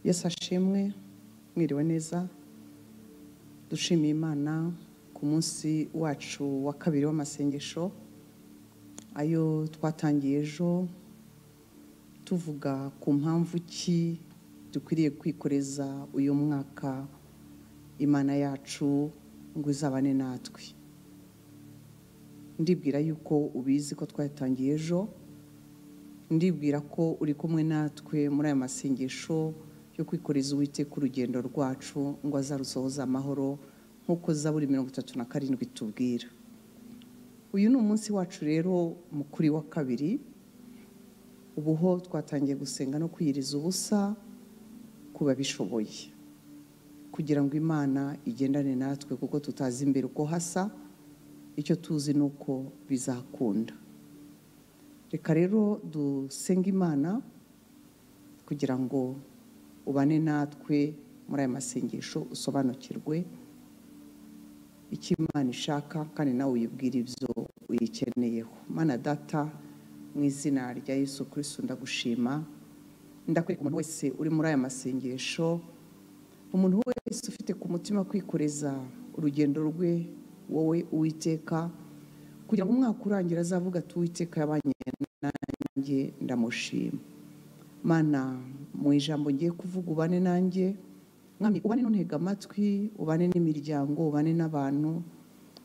yesu ashimwe mwiriwe neza dushimiye imana ku munsi wacu wa kabiri w'amasengesho ayo twatangiye ejo tuvuga ku mpamvu ki dukwiriye kwikoreza uyu mwaka imana yacu ngo izabane natwe ndibwira yuko ubizi ko twatangiye ejo ndibwira ko uri kumwe natwe muri aya masengesho yo kwikoreza uwiteka urugendo rwacu ngo azarusohoze amahoro nk'uko zaburi mirongo itatu na karindwi tubwira uyu ni umunsi wacu rero mukuri wa kabiri ubuho twatangiye gusenga no kwiyiriza ubusa ku babishoboye kugira ngo imana igendane natwe kuko tutazi imbere uko hasa icyo tuzi ni uko bizakunda reka rero dusenge imana kugira ngo ubane natwe muri aya masengesho usobanukirwe icyo imana ishaka kandi nawe uyibwira ibyo uyikeneyeho mana data mu izina rya yesu kirisito ndagushima ndakwereka umuntu wese uri muri aya masengesho umuntu wese ufite ku mutima kwikoreza urugendo rwe wowe uwiteka kugira ngo umwaka urangira azavuga ati uwiteka yabanye nanjye ndamushima mana mu ijambo ngiye kuvuga ubane nanjye mwami ubane n'untega amatwi ubane n'imiryango ubane n'abantu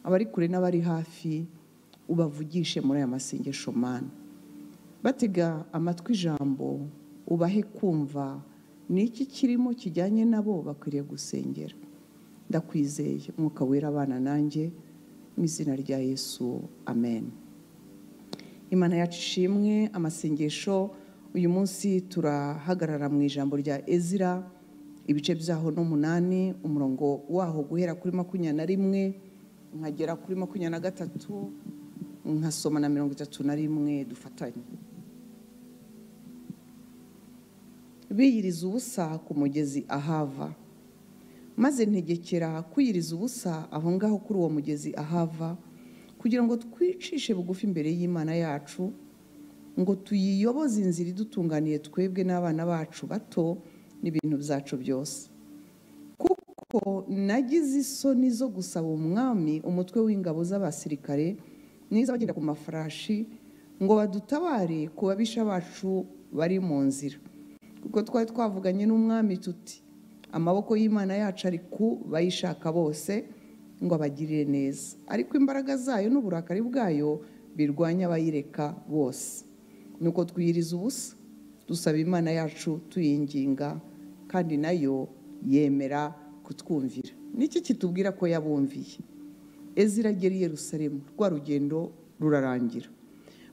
abari kure n'abari hafi ubavugishe muri aya masengesho mana batega amatwi ijambo ubahe kumva ni iki kirimo kijyanye nabo bakwiriye gusengera ndakwizeye umwuka wera abana nanjye mu izina rya yesu amen imana yacu ishimwe amasengesho uyu munsi turahagarara mu ijambo rya ezira ibice byaho n'umunani umurongo waho guhera kuri makumyabiri na rimwe nkagera kuri makumyabiri na gatatu nkasoma na mirongo itatu na rimwe dufatanye biyiriza ubusa ku mugezi ahava maze ntegekera kwiyiriza ubusa aho ngaho kuri uwo mugezi ahava kugira ngo twicishe bugufi imbere y'imana yacu ngo tuyiyoboze inzira idutunganiye twebwe n'abana bacu bato n'ibintu byacu byose kuko nagize isoni zo gusaba umwami umutwe w'ingabo z'abasirikare n'iz'abagenda ku mafarashi ngo badutabare ku babisha bacu bari mu nzira kuko twari twavuganye n'umwami tuti amaboko y'imana yacu ari ku bayishaka bose ngo abagirire neza ariko imbaraga zayo n'uburakari bwayo birwanya abayireka bose nuko twiyiriza ubusa dusaba imana yacu tuyinginga kandi nayo yemera kutwumvira niki kitubwira ko yabumviye ezira agera i Yerusalemu rwa rugendo rurarangira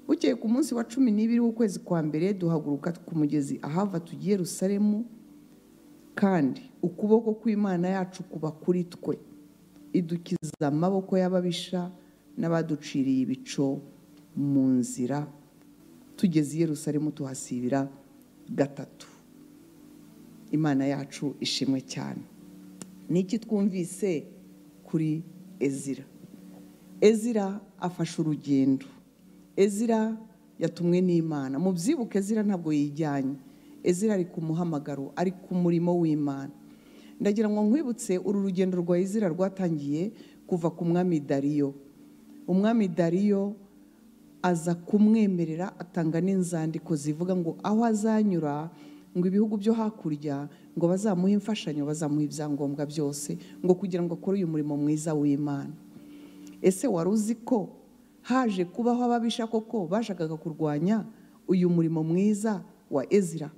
bukeye ku munsi wa cumi n'ibiri w'ukwezi kwa mbere duhaguruka ku mugezi ahava tugiye Yerusalemu kandi ukuboko kw'imana yacu kuba kuri twe idukiza amaboko y'ababisha n'abaduciriye ibico mu nzira tugeze i Yerusalemu tuhasibira gatatu imana yacu ishimwe cyane ni iki twumvise kuri ezira ezira afashe urugendo ezira yatumwe n'imana mu byibuke ezira ntabwo yijyanye ezira ari ku muhamagaro ari ku murimo w'imana ndagira ngo nkwibutse uru rugendo rwa ezira rwatangiye kuva ku mwami dariyo umwami dariyo aza kumwemerera atanga n'inzandiko zivuga ngo aho azanyura ngo ibihugu byo hakurya ngo bazamuhe imfashanyo bazamuhe ibyangombwa byose ngo kugira ngo akore uyu murimo mwiza w'imana ese wari uzi ko haje kubaho ababisha koko bashakaga kurwanya uyu murimo mwiza wa ezira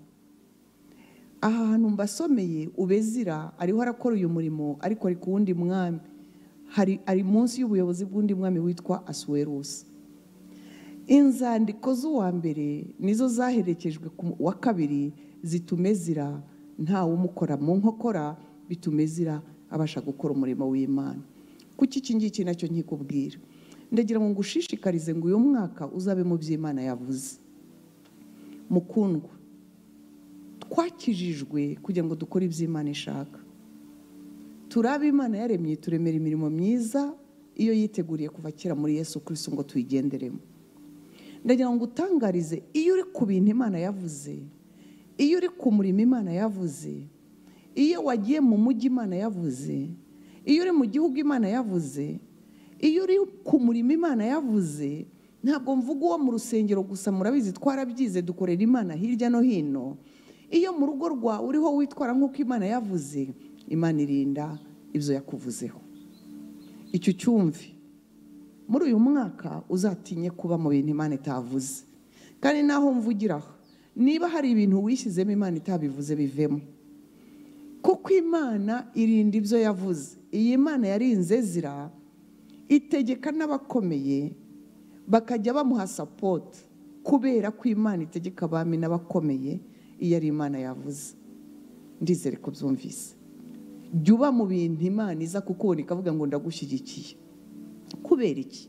aha hantu mbasomeye ubezira ariho arakora uyu murimo ariko ari ku wundi mwami hari ari munsi y'ubuyobozi bw'undi mwami witwa asuwerusi inzandiko z'uwa mbere nizo zaherekejwe ku wa kabiri zituma ezira ntawumukora mu nkokora bituma ezira abasha gukora umurimo w'imana kuki iki ngiki nacyo nkikubwira ndagira ngo ngushishikarize ngo uyu mwaka uzabe mu by'imana yavuze mukundwa twakijijwe kugira ngo dukore ibyo imana ishaka turabe imana yaremye turemera imirimo myiza iyo yiteguriye kuva kera muri yesu kirisi ngo tuyigenderemo ndagira ngo utangarize iyo uri ku bintu imana yavuze iyo uri ku murimo imana yavuze iyo wagiye mu mujyi imana yavuze iyo uri mu gihugu imana yavuze iyo uri ku murimo imana yavuze ntabwo mvuga uwo mu rusengero gusa murabizi twarabyize dukorera imana hirya no hino iyo mu rugo rwawe uriho witwara nk'uko imana yavuze imana irinda ibyo yakuvuzeho icyo cyumve muri uyu mwaka uzatinye kuba mu bintu imana itavuze kandi naho mvugira aha niba hari ibintu wishyizemo imana itabivuze bivemo kuko imana irinda ibyo yavuze iyi mana yarinze zira itegeka n'abakomeye bakajya bamuha sapoti kubera ko imana itegeka abami n'abakomeye iyo ari imana yavuze ndizere ko byumvise jya uba mu bintu imana iza kukubona ikavuga ngo ndagushyigikiye kubera iki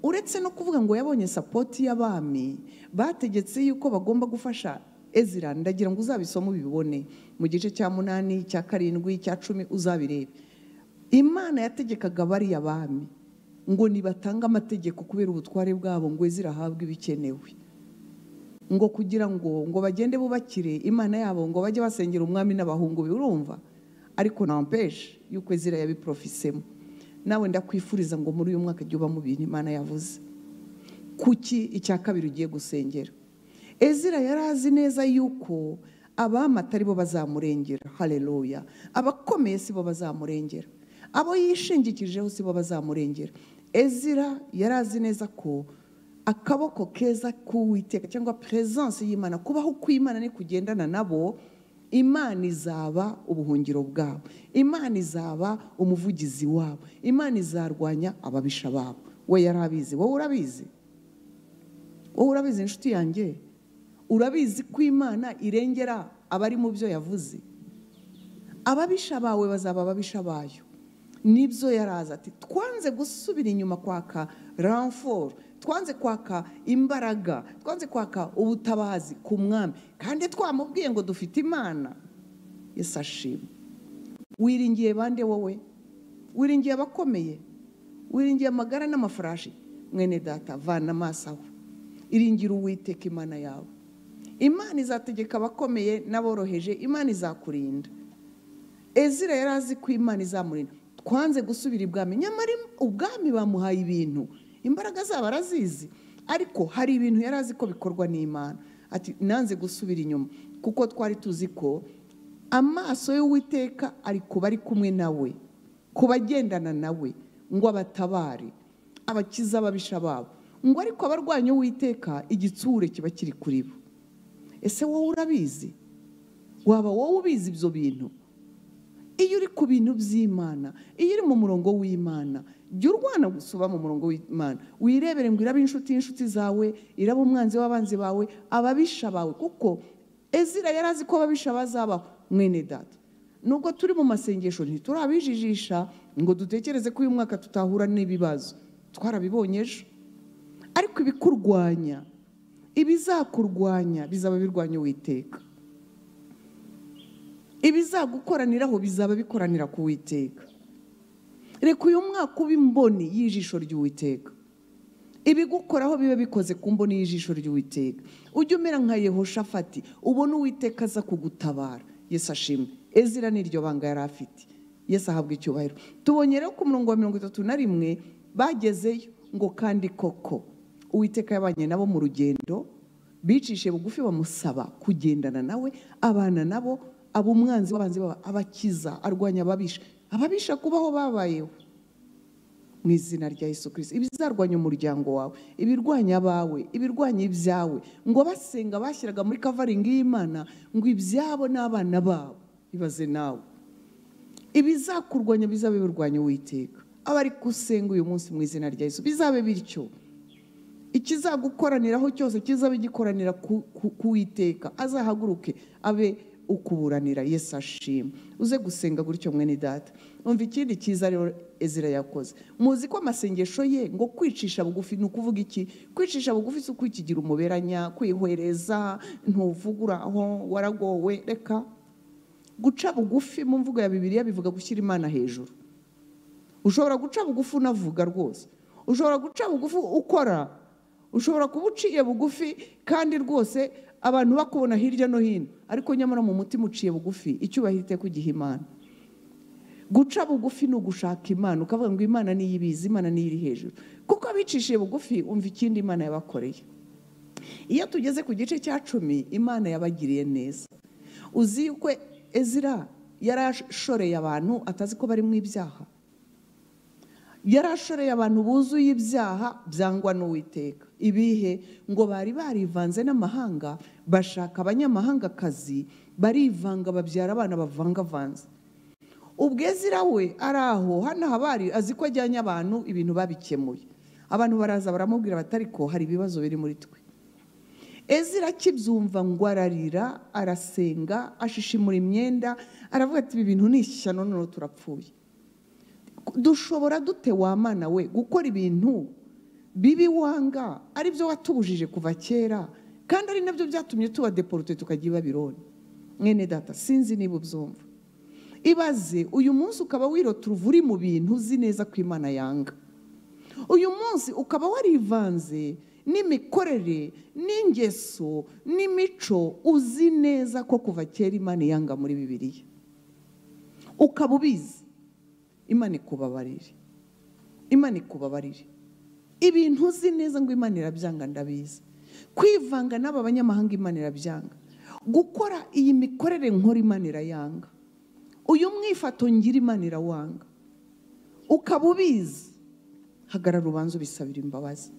uretse no kuvuga ngo yabonye sapoti y'abami bategetse yuko bagomba gufasha ezira ndagira ngo uzabisome ubibone mu gice cya munani cya karindwi cya cumi uzabirebe imana yategekaga bariya bami ngo nibatanga amategeko kubera ubutware bwabo ngo zirahabwe ibikenewe ngo kugira ngo ngo bagende bubakire imana yabo ngo bajye basengera umwami n'abahungu birumva ariko nampeshe yuko ezira yabiprofisemo nawe ndakwifuriza ngo muri uyu mwaka jya uba mu bintu imana yavuze kuki icya kabiri ugiye gusengera ezira yari azi neza yuko abamata ari bo bazamurengera hareruya abakomeye si bo bazamurengera abo yishingikirijeho si bo bazamurengera ezira yari azi neza ko akaboko keza k'uwiteka cyangwa peresanse y'imana kubaho kw'imana ni kugendana nabo imana izaba ubuhungiro bwabo imana izaba umuvugizi wabo imana izarwanya ababisha babo we yari abizi wowe urabizi wowe urabizi inshuti yanjye urabizi ko imana irengera abari mu byo yavuze ababisha bawe bazaba ababisha bayo nibyo yaraza ati twanze gusubira inyuma kwaka ramforo twanze kwaka imbaraga twanze kwaka ubutabazi ku mwami kandi twamubwiye ngo dufite imana Yesu ashima wiringiye bande wowe wiringiye abakomeye wiringiye amagara n'amafarashi mwene data vana amaso aho iringira uwiteka imana yawe imana izategeka abakomeye n'aboroheje imana izakurinda ezira yari azi ko imana izamurinda twanze gusubira ibwami nyamara ubwami bamuhaye ibintu imbaraga zabo arazizi ariko hari ibintu yari azi ko bikorwa n'imana ati nanze gusubira inyuma kuko twari tuzi ko amaso y'uwiteka ari ku bari kumwe nawe ku bagendana nawe ngo abatabare abakiza ababisha babo ngo ariko abarwanya uwiteka igitsure kiba kiri kuri bo ese wowe urabizi waba wowe ubizi ibyo bintu iyo uri ku bintu by'imana iyo uri mu murongo w'imana jya urwana gusa uba mu murongo w'imana wirebere ngo iraba inshuti y'inshuti zawe iraba umwanzi w'abanzi bawe ababisha bawe kuko ezira yari azi ko ababisha bazabaho mwene data nubwo turi mu masengesho ntiturabijijisha ngo dutekereze ko uyu mwaka tutahura n'ibibazo twarabibonye ejo ariko ibikurwanya ibizakurwanya bizaba birwanya uwiteka ibizagukoraniraho bizaba bikoranira ku witeka reka uyu mwaka uba imboni y'ijisho ry'uwiteka ibigukoraho biba bikoze ku mboni y'ijisho ry'uwiteka ujye umera nka yehoshafati ubona uwiteka aza kugutabara yesi ashimwe ezira n'iryo banga yari afite yesi ahabwa icyubahiro tubonye rero ku murongo wa mirongo itatu na rimwe bagezeyo ngo kandi koko uwiteka yabanye nabo mu rugendo bicishije bugufi bamusaba kugendana nawe abana nabo aba umwanzi w'abanzi baba abakiza arwanya ababisha ababisha kubaho babayeho mu izina rya Yesu kirisiti ibizarwanya umuryango wawe ibirwanya abawe ibirwanya ibyawe ngo basenga bashyiraga muri kavaringi y'imana ngo ibyabo n'abana babo ibaze nawe ibizakurwanya bizabe birwanya uwiteka abari gusenga uyu munsi mu izina rya Yesu bizabe bityo ikizagukoraniraho cyose kizabe gikoranira ku witeka azahaguruke abe ukuburanira Yesu ashima uze gusenga gutyo mwene data umva ikindi cyiza rero ezira yakoze muzi ko amasengesho ye ngo kwicisha bugufi ni ukuvuga iki kwicisha bugufi si ukwikigira umuberanya kwihwereza ntuvuguraho waragowe reka guca bugufi mu mvugo ya bibiriya bivuga gushyira imana hejuru ushobora guca bugufi unavuga rwose ushobora guca bugufi ukora ushobora kuba uciye bugufi kandi rwose abantu bakubona hirya no hino ariko nyamara mu mutima uciye bugufi icyubahiro iteka ugiha imana guca bugufi ni ugushaka imana ukavuga ngo imana niyo ibizi imana niyo iri hejuru kuko abicishije bugufi umva ikindi imana yabakoreye iyo tugeze ku gice cya cumi imana yabagiriye neza uzi yuko ezira yarashoreye abantu atazi ko bari mu ibyaha yarashoreye abantu buzuye ibyaha byangwa n'uwiteka ibihe ngo bari barivanze n'amahanga bashaka abanyamahangakazi barivanga babyara abana bavangavanze ubwezira we ari aho hano habari azi ko ajyanye abantu ibintu babikemuye abantu baraza baramubwira bati ariko hari ibibazo biri muri twe ezira akibyumva ngo ararira arasenga ashishimura imyenda aravuga ati ibi bintu ni ishyano noneho turapfuye dushobora dute wamana we gukora ibintu bibi wanga ari byo watubujije kuva kera kandi ari nabyo byatumye tuba deporute tukajya i babironi mwene data sinzi niba ubyumva ibaze uyu munsi ukaba wirotura uri mu bintu uzi neza ko imana yanga uyu munsi ukaba warivanze n'imikorere n'ingeso n'imico uzi neza ko kuva kera imana yanga muri bibiriya ukaba ubizi imana ikubabarire imana ikubabarire ibintu uzi neza ngo imana irabyanga ndabizi kwivanga n'aba banyamahanga imana irabyanga gukora iyi mikorere nkora imana irayanga uyu mwifato ngira imana irawanga ukaba ubizi hagarara ubanza ubisabira imbabazi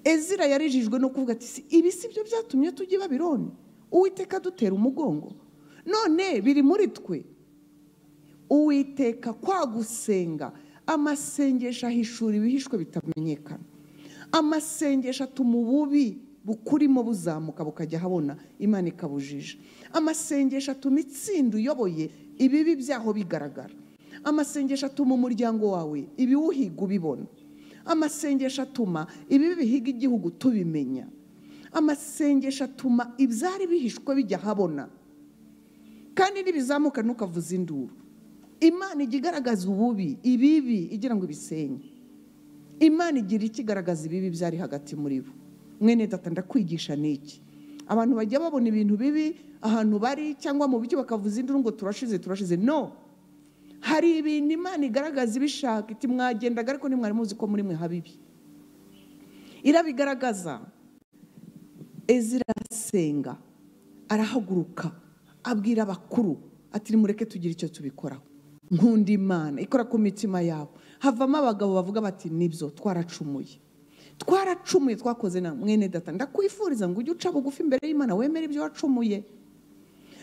ezira yarijijwe no kuvuga ati ibi si byo byatumye tujye babironi uwiteka dutera umugongo none biri muri twe uwiteka kwa gusenga amasengesho ahishura ibihishwe bitamenyekana amasengesho atuma ububi bukurimo buzamuka bukajya ahabona imana ikabujije amasengesho atuma itsinda uyoboye ibibi byaho bigaragara amasengesho atuma umuryango wawe ibiwuhiga ubibona amasengesho atuma ibibi bihiga igihugu tubimenya amasengesho atuma ibyari bihishwe bijya ahabona kandi n'ibizamuka ntukavuze induru imana ijya igaragaza ububi ibibi igira ngo ibisenye imana igira ikigaragaza ibibi byari hagati muri bo mwene data ndakwigisha n'iki abantu bajya babona ibintu bibi ahantu bari cyangwa mu buryo bakavuza induru ngo turashize turashize no hari ibintu imana igaragaza ibishaka iti mwagendaga ariko ntimwari muzi ko muri mwe habibi irabigaragaza ezira arasenga arahaguruka abwira abakuru ati nimureke tugire icyo tubikoraho nkunda imana ikora ku mitima yabo havamo abagabo bavuga bati nibyo twaracumuye twaracumuye twakoze na mwene data ndakwifuriza ngo ujye uca bugufi imbere y'imana wemere ibyo wacumuye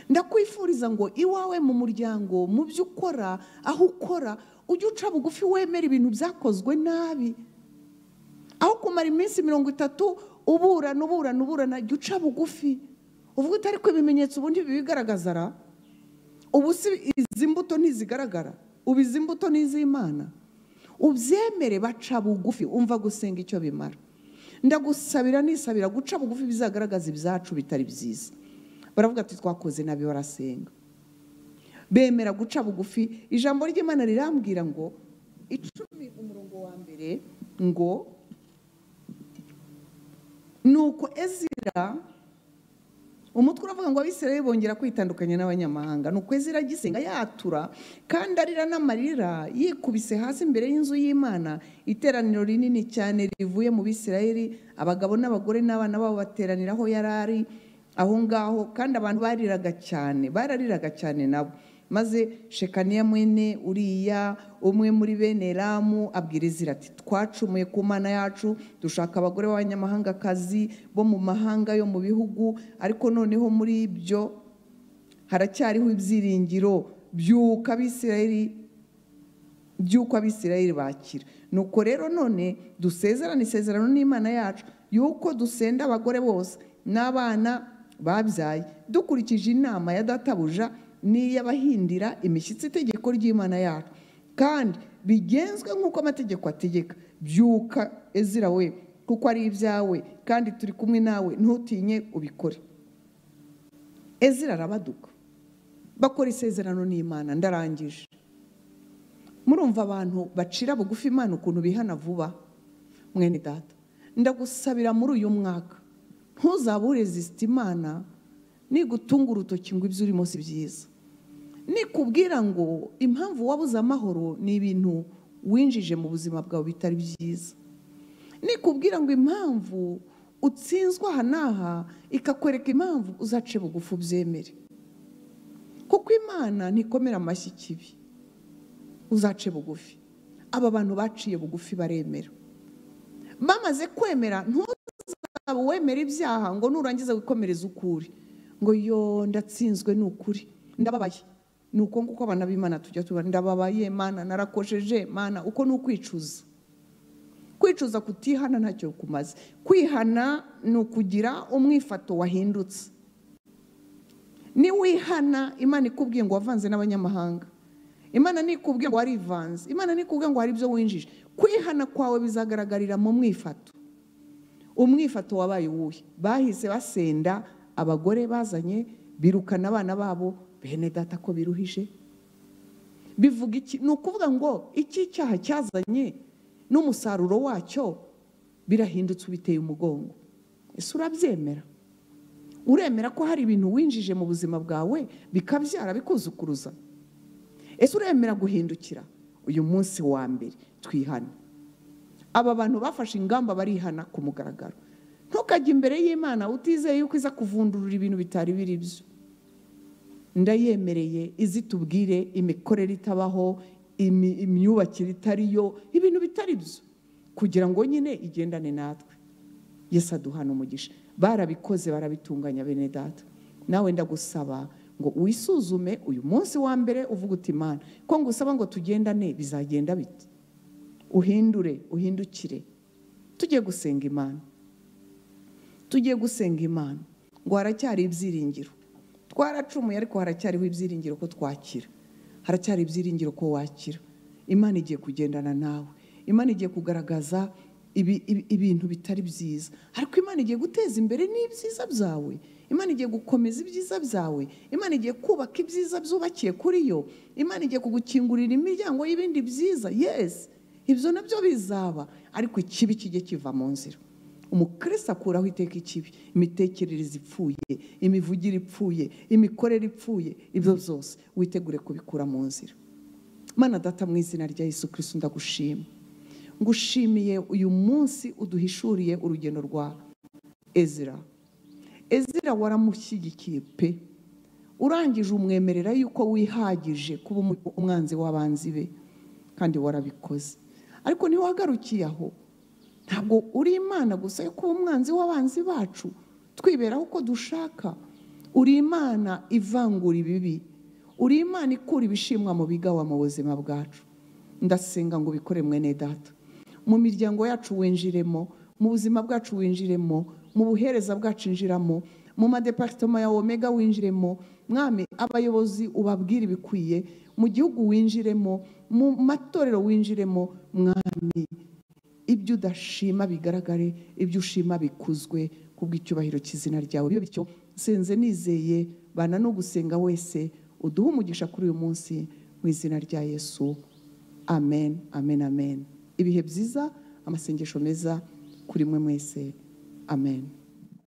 ndakwifuriza ngo iwawe mu muryango mu byo ukora aho ukora ujye uca bugufi wemere ibintu byakozwe nabi aho kumara iminsi mirongo itatu uburana uburana uburana jya uca bugufi uvuga utari ko ibimenyetso ubundi bibigaragaza ra ubu si izi mbuto ntizigaragara ubu izi mbuto ni iz'imana ubyemere baca bugufi umva gusenga icyo bimara ndagusabira nisabira guca bugufi bizagaragaza ibyacu bitari byiza baravuga ati twakoze nabi barasenga bemera guca bugufi ijambo ry'imana rirambwira ngo icumi umurongo wa mbere ngo nuko ezira umutwe uravuga ngo abisirayeli bongera kwitandukanya n'abanyamahanga ni ukwezi agisenga yatura kandi arira n'amarira yikubise hasi imbere y'inzu y'imana iteraniro rinini cyane rivuye mu bisirayeli abagabo n'abagore n'abana babo bateranira aho yari ari aho ngaho kandi abantu bariraga cyane barariraga cyane nabo maze shekaniya mwene uriya umwe muri bene ramu abwiriza ati twacumuye ku mana yacu dushaka abagore b'abanyamahangakazi bo mu mahanga yo mu bihugu ariko noneho muri ibyo haracyariho ibyiringiro by'uko abisirayeli by'uko abisirayeli bakira nuko rero none dusezerana isezerano n'imana yacu y'uko dusenda abagore bose n'abana babyaye dukurikije inama ya databuja n'iy'abahindira imishyitsi itegeko ry'imana yacu kandi bigenzwe nk'uko amategeko ategeka byuka ezira we kuko ari ibyawe kandi turi kumwe nawe ntutinye ubikore ezira arabaduka bakora isezerano n'imana ndarangije murumva abantu bacira bugufi imana ukuntu bihana vuba mwene data ndagusabira muri uyu mwaka ntuzabure zisita imana nigutunga urutoki ngo ibyo urimo si byiza nikubwira ngo impamvu wabuze amahoro ni ibintu winjije mu buzima bwawe bitari byiza nikubwira ngo impamvu utsinzwe aha n'aha ikakwereka impamvu uzace bugufi ubyemere kuko imana ntikomera amashyi ikibi uzace bugufi aba bantu baciye bugufi baremera bamaze kwemera ntuzabe wemera ibyaha ngo nurangiza wikomereze ukuri ngo yo ndatsinzwe ni ukuri ndababaye ni uko nguko abana b'imana tujya tuba ndababaye mana narakosheje mana uko ni ukwicuza kwicuza kutihana ntacyo kumaze kwihana ni ukugira umwifato wahindutse niwihana imana ikubwiye ngo wavanze n'abanyamahanga imana nikubwiye ngo warivanze imana nikubwiye ngo hari ibyo winjije kwihana kwawe bizagaragarira mu mwifato umwifato wabaye uwuhe bahise basenda abagore bazanye birukana abana babo bene data ko biruhije bivuga iki ni ukuvuga ngo iki cyaha cyazanye n'umusaruro wacyo birahindutse ubiteye umugongo ese urabyemera uremera ko hari ibintu winjije mu buzima bwawe bikabyara bikuzukuruza ese uremera guhindukira uyu munsi wa mbere twihana aba bantu bafashe ingamba barihana ku mugaragaro ntukajye imbere y'imana utizeye yuko iza kuvundurura ibintu bitari biri byo ndayemereye izitubwire imikorere itabaho imyubakire itari yo ibintu bitari byo kugira ngo nyine igendane natwe yesi aduhana umugisha barabikoze barabitunganya bene data nawe ndagusaba ngo wisuzume uyu munsi wa mbere uvuga uti imana ko ngo usaba ngo tugendane bizagenda bite uhindure uhindukire tugiye gusenga imana tugiye gusenga imana ngo haracyari ibyiringiro twaracumuye ariko haracyariho ibyiringiro ko twakira haracyari ibyiringiro ko wakira imana igiye kugendana nawe imana igiye kugaragaza ibintu bitari byiza ariko imana igiye guteza imbere n'ibyiza byawe imana igiye gukomeza ibyiza byawe imana igiye kubaka ibyiza byubakiye kuri yo imana igiye kugukingurira imiryango y'ibindi byiza yesi ibyo nabyo bizaba ariko ikibi kijye kiva mu nzira umukristo akuraho iteka ikibi imitekerereze ipfuye imivugire ipfuye imikorere ipfuye ibyo byose witegure kubikura mu nzira mana data mu izina rya Yesu Kristo ndagushima ngushimiye uyu munsi uduhishuriye urugendo rwa ezira ezira waramushyigikiye pe urangije umwemerera yuko wihagije kuba umwanzi w'abanzi be kandi warabikoze ariko ntiwagarukiye aho ntabwo uri imana gusa yo kuba umwanzi w'abanzi bacu twiberaho uko dushaka uri imana ivangura ibibi uri imana ikura ibishimwa mu bigawa mu buzima bwacu ndasenga ngo ubikore mwene data mu miryango yacu winjiremo mu buzima bwacu winjiremo mu buhereza bwacu injiramo mu madeparitoma ya omega winjiremo mwami abayobozi ubabwire ibikwiye mu gihugu winjiremo mu matorero winjiremo mwami ibyo udashima bigaragare ibyo ushima bikuzwe kubw'icyubahiro cy'izina ryawe bibe bityo senze nizeye bana no gusenga wese uduhe umugisha kuri uyu munsi mu izina rya yesu amen amen amen ibihe byiza amasengesho meza kuri mwe mwese amen